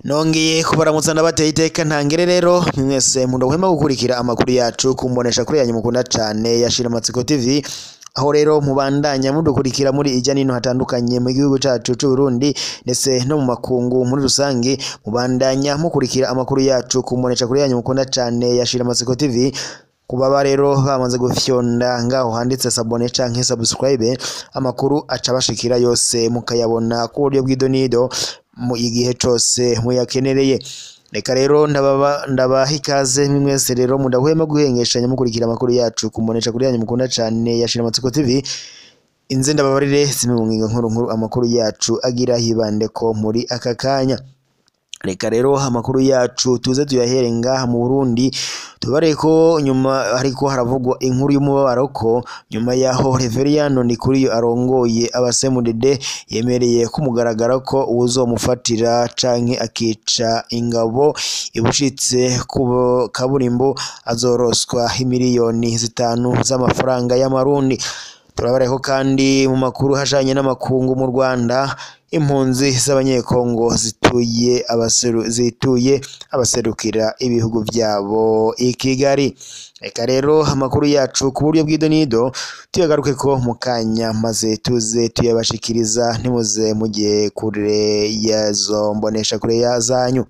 nongeye kubaramutsa ndabateye iteka ntangere rero mwese mudahwema gukurikira amakuru yacu kumbonesha kuri yanyu mukunda cane ya Shiramatsiko TV aho rero mubandanya mudukurikira muri ijya nino hatandukanye mu gihugu cacu c'u Burundi ndetse no mu makungu muri rusange mubandanya mukurikira amakuru yacu kumbonesha kuri yanyu mukunda cane ya Shiramatsiko TV kubaba rero bamaze gufyonda ngaho handitse sabone canke subscribe amakuru aca bashikira yose mukayabona ku buryo bw'idonido mu igihe cose muyakenereye reka rero ndababa ndabaha ikaze mwese rero mudahwema guhengeshanya mukurikira amakuru yacu kumbonesha kuri yanyu mukunda cane ya Shiramatsiko TV inze ndababarire zimwe mu ngingo nkuru nkuru amakuru yacu agira hibandeko muri aka kanya reka rero amakuru yacu tuze tuyahere ngaha mu Burundi tubare ko nyuma hariko haravugwa inkuru y'umubabaro ko nyuma yaho Reveriyano Ndikuriyo arongoye abasemudede yemereye ko mugaragara ko uwuzomufatira canke akica ingabo ibushitse ku kaburimbo azoroswa imiliyoni zitanu z'amafaranga y'amarundi turabareko kandi mu makuru hajanye n'amakungu mu Rwanda impunzi z'abanyekongo zituye abaseru zituye abaserukira ibihugu vyabo i Kigali reka rero amakuru yacu ku buryo bw'idonido tuyagaruke ko mu kanya maze tuze tuyabashikiriza ntimuze mugiye kure yazo mbonesha kure ya zanyu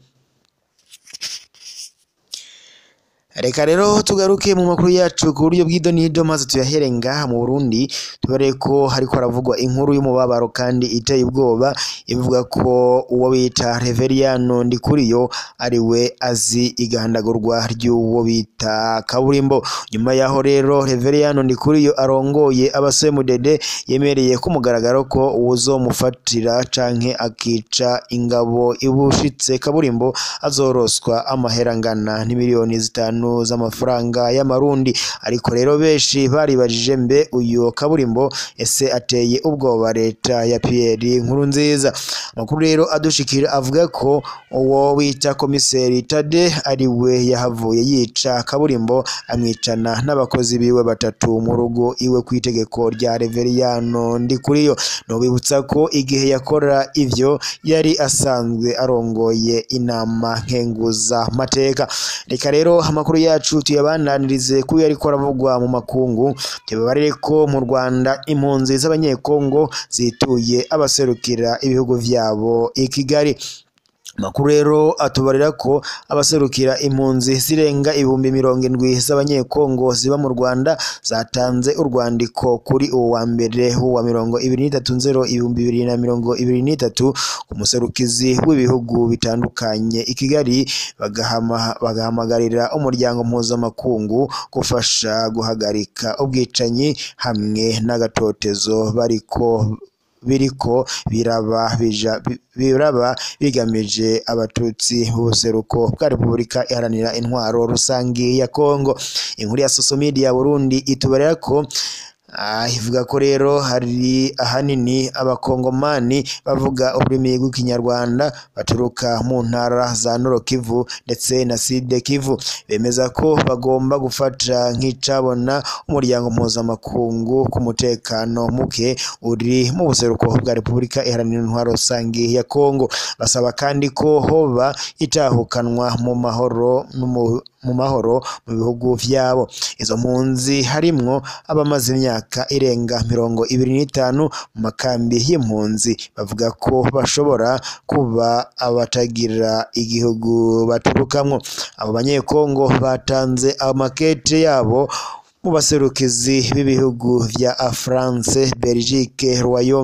reka rero tugaruke mu makuru yacu ku buryo bw'idonido maze tuyahere ngaha mu Burundi tubare ko hariko haravugwa inkuru y'umubabaro kandi iteye ubwoba ivuga ko uwo bita Reveriyano Ndikuriyo ari we azi igandagurwa ry'uwo bita kaburimbo nyuma yaho rero Reveriyano Ndikuriyo arongoye abasemudede yemereye ko mugaragaro ko uwuzomufatira canke akica ingabo ibushitse kaburimbo azoroswa amahera angana n'imiliyoni zitanu z'amafaranga y'amarundi ariko rero benshi baribajije mbe uyu kaburimbo ese ateye ubwoba leta ya Pierre Nkurunziza amakuru rero adushikira avuga ko uwo wita komiseri Tade ari we yahavuye yica kaburimbo amwicana n'abakozi biwe batatu mu rugo iwe ku itegeko rya Reveriyano Ndikuriyo nobibutsa ko igihe yakora ivyo yari asanzwe arongoye inama nkenguza mateka reka rero amakuru yacu tuyabandanirize kuyo ariko aravugwa mu makungu tubabarire ko mu Rwanda impunzi z'abanyekongo zituye abaserukira ibihugu vyabo i Kigali Makuru rero atubarira ko abaserukira impunzi zirenga ibihumbi mirongo indwi z'abanyekongo ziba mu Rwanda zatanze urwandiko kuri uwo wa mbere wa mirongo ibiri n'itatu nzero ibihumbi bibiri na mirongo ibiri n'itatu ku muserukizi w'ibihugu bitandukanye i Kigali bagahama, bagahamagarira umuryango mpuzamakungu gufasha guhagarika ubwicanyi hamwe n'agatotezo bariko biriko biraba bija biraba bigamije abatutsi b'ubuseruko bwa Repubulika iharanira intwaro rusangi ya Kongo inkuru ya social media ya Burundi itubarira ko Ah, ivuga ko rero hari ahanini abakongomani bavuga ururimi rw'ikinyarwanda baturuka mu ntara za Nord Kivu ndetse na Sud Kivu bemeza ko bagomba gufata nk'icabona umuryango mpuzamakungu ku mutekano muke uri mu buseruko bwa Repubulika iharanira intwaro rusangi ya Kongo basaba kandi ko hoba itahukanwa mu mahoro mu mu mahoro mu bihugu vyabo izo mpunzi harimwo abamaze imyaka irenga mirongo ibiri n'itanu mu makambi y'impunzi bavuga ko bashobora kuba abatagira igihugu baturukamwo abo banyekongo batanze amakete yabo mu baserukizi b'ibihugu vya France, Belgique,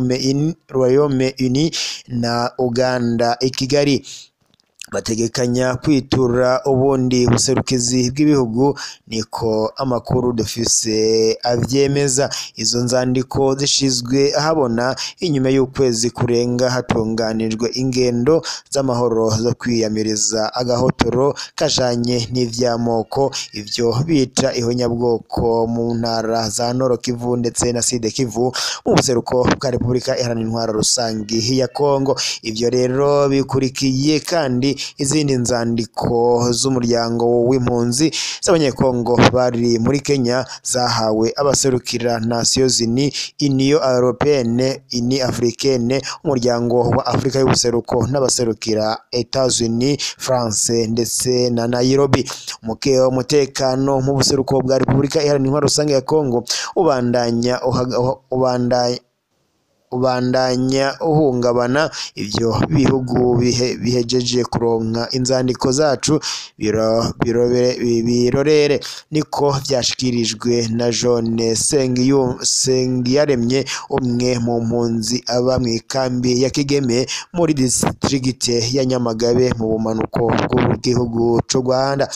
Royaume Uni na Uganda i Kigali bategekanya kwitura ubundi buserukizi bw'ibihugu niko amakuru dufise avyemeza izo nzandiko zishizwe ahabona inyuma y'ukwezi kurenga hatunganijwe ingendo z'amahoro zo kwiyamiriza agahotoro kajanye n'ivy'amoko ivyo bita ihonyabwoko mu ntara za Nord Kivu ndetse na Sud Kivu mu buseruko bwa Repubulika Iharanira Intwaro Rusangi ya Kongo ivyo rero bikurikiye kandi izindi nzandiko z'umuryango w'impunzi z'abanyekongo bari muri Kenya zahawe abaserukira Nations Unies Union Européenne Union Africaine umuryango wa Afurika y'ubuseruko n'abaserukira Etats-Unis France ndetse na Nairobi umuke umutekano mu buseruko bwa Repubulika Iharanira Intwaro Rusange ya Kongo ubandanya uhaga- ubandanya ubandanya uhungabana ivyo bihugu bihe, bihejeje kuronka inzandiko zacu biro, birobere, bi- birorere niko vyashikirijwe na John Sengiyu- Sengiyaremye umwe mu mpunzi aba mw'ikambi ya Kigeme muri distrikite ya Nyamagabe mu bumanuko bw'igihugu c'u Rwanda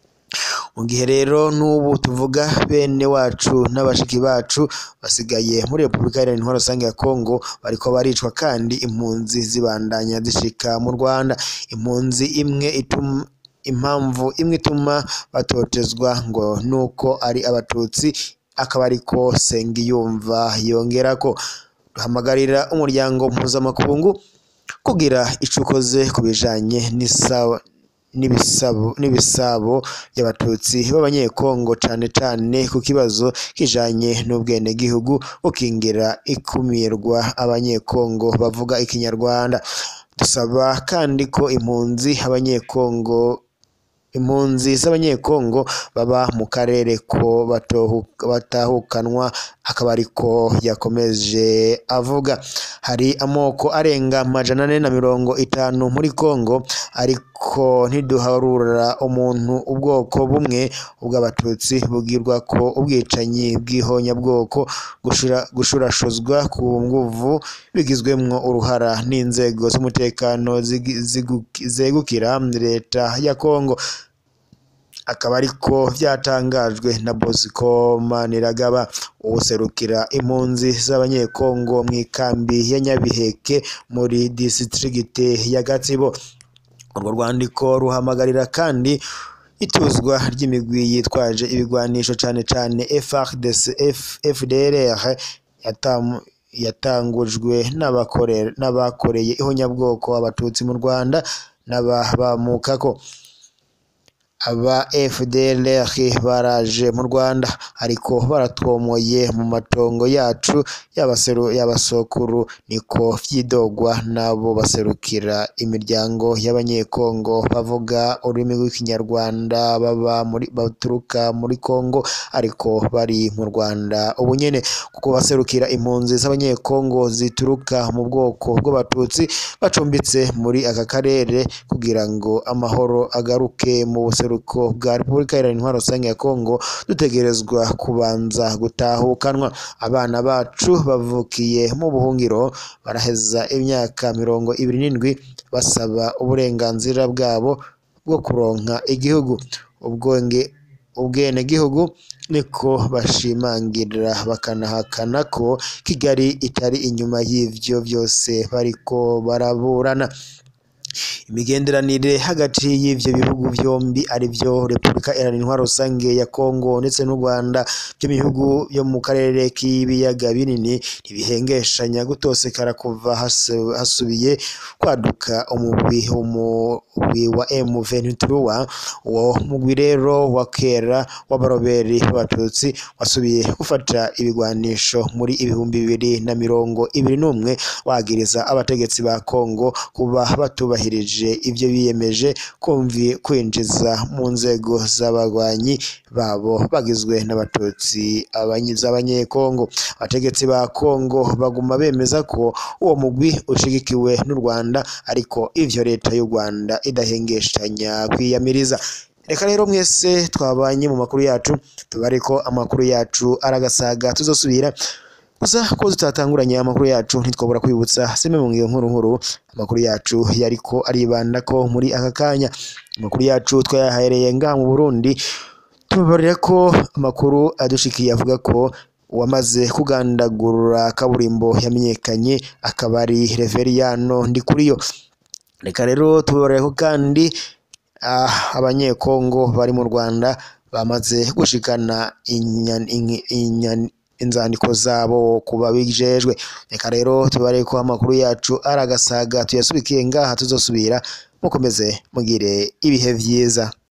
mu gihe rero n'ubu tuvuga bene wacu n'abashiki bacu basigaye muri Repubulika Iharanira Intwaro Rusange ya Kongo bariko baricwa kandi impunzi zibandanya zishika mu Rwanda impunzi imwe ituma impamvu imwe ituma batotezwa ngo nuko ari abatutsi akaba ariko Sengiyumva yongerako duhamagarira umuryango mpuzamakungu kugira ico ukoze ku bijanye n'isaba n'ibisabo n'ibisabo by'abatutsi b'abanyekongo cane cane ku kibazo kijanye n'ubwenegihugu bukingira ikumirwa abanyekongo bavuga ikinyarwanda dusaba kandi ko impunzi abanyekongo impunzi z'abanyekongo baba mu karere ko batohu- batahukanwa akaba ariko yakomeje avuga hari amoko arenga amajana ane na mirongo itanu muri Kongo ariko ntiduharura umuntu ubwoko bumwe ubw'abatutsi bugirwa ko ubwicanyi bw'ihonyabwoko gushura, gushurashuzwa ku nguvu bigizwemwo uruhara n'inzego z'umutekano zigi- zigu- zegukira leta ya Kongo akaba ariko vyatangajwe na Bosco Maniragaba uwuserukira impunzi z'abanyekongo mw'ikambi ya Nyabiheke muri distrikite ya Gatsibo urwo rwandiko ruhamagarira kandi ituzwa ry'imigwi yitwaje ibigwanisho cane cane FARDC F- FDLR yatam- yatangujwe n'abakore- n'abakoreye ihonyabwoko abatutsi mu Rwanda n'ababamukako aba FDLR baraje mu Rwanda ariko baratwomoye mu matongo yacu y'abaseru y'abasokuru niko vyidogwa nabo baserukira imiryango y'abanyekongo bavuga ururimi rw'ikinyarwanda baba muri baturuka muri Kongo ariko bari mu Rwanda ubu nyene kuko baserukira impunzi z'abanyekongo zituruka mu bwoko bw'abatutsi bacumbitse muri aka karere kugira ngo amahoro agaruke mu buseruko bwa Repubulika Iharanira Intwaro Rusange ya Kongo dutegerezwa kubanza gutahukanwa abana bacu bavukiye mu buhungiro baraheza imyaka mirongo ibiri n'indwi basaba uburenganzira bwabo bwo kuronka igihugu ubwonge ubwenegihugu niko bashimangira bakanahakana ko Kigali itari inyuma y'ivyo vyose bariko baraburana imigenderanire hagati y'ivyo bihugu vyombi arivyo Repubulika Iharanira Intwaro Rusange ya Kongo ndetse n'u Rwanda byo mu bihugu byo mu karere k'ibiyaga binini ntibihengeshanya gutosekara kuva hasu- hasubiye kwaduka umugwi umugwi wa M23 uwo mugwi rero wa kera w'abaroberi b'abatutsi wasubiye gufata ibigwanisho muri ibihumbi bibiri na mirongo ibiri n'umwe wagiriza abategetsi ba Kongo kuba batubahirije ivyo biyemeje kumvi kwinjiza mu nzego z'abagwanyi babo bagizwe n'abatutsi abanyi- z'abanyekongo abategetsi ba Kongo baguma bemeza ko uwo mugwi ushigikiwe n'u Rwanda ariko ivyo leta y'u Rwanda idahengeshanya kwiyamiriza reka rero mwese twabanye mu makuru yacu tubare ko amakuru yacu aragasaga tuzosubira gusa ko tutatanguranye amakuru yacu ntitwabura kwibutsa zimwe mu ngiyo nkuru nkuru amakuru yacu yariko aribanda ko muri aka kanya amakuru yacu twayahereye ngaha mu Burundi tubabarira ko amakuru adushikiye avuga ko uwamaze kugandagura kaburimbo yamenyekanye akaba ari Reveriyano Ndikuriyo reka rero tubabarira ko kandi ah, abanyekongo bari mu Rwanda bamaze gushikana inyan- inki- inyan- inzandiko zabo kuba bijejwe reka rero tubare ko amakuru yacu aragasaga tuyasubikiye ngaha tuzosubira mukomeze mugire ibihe vyiza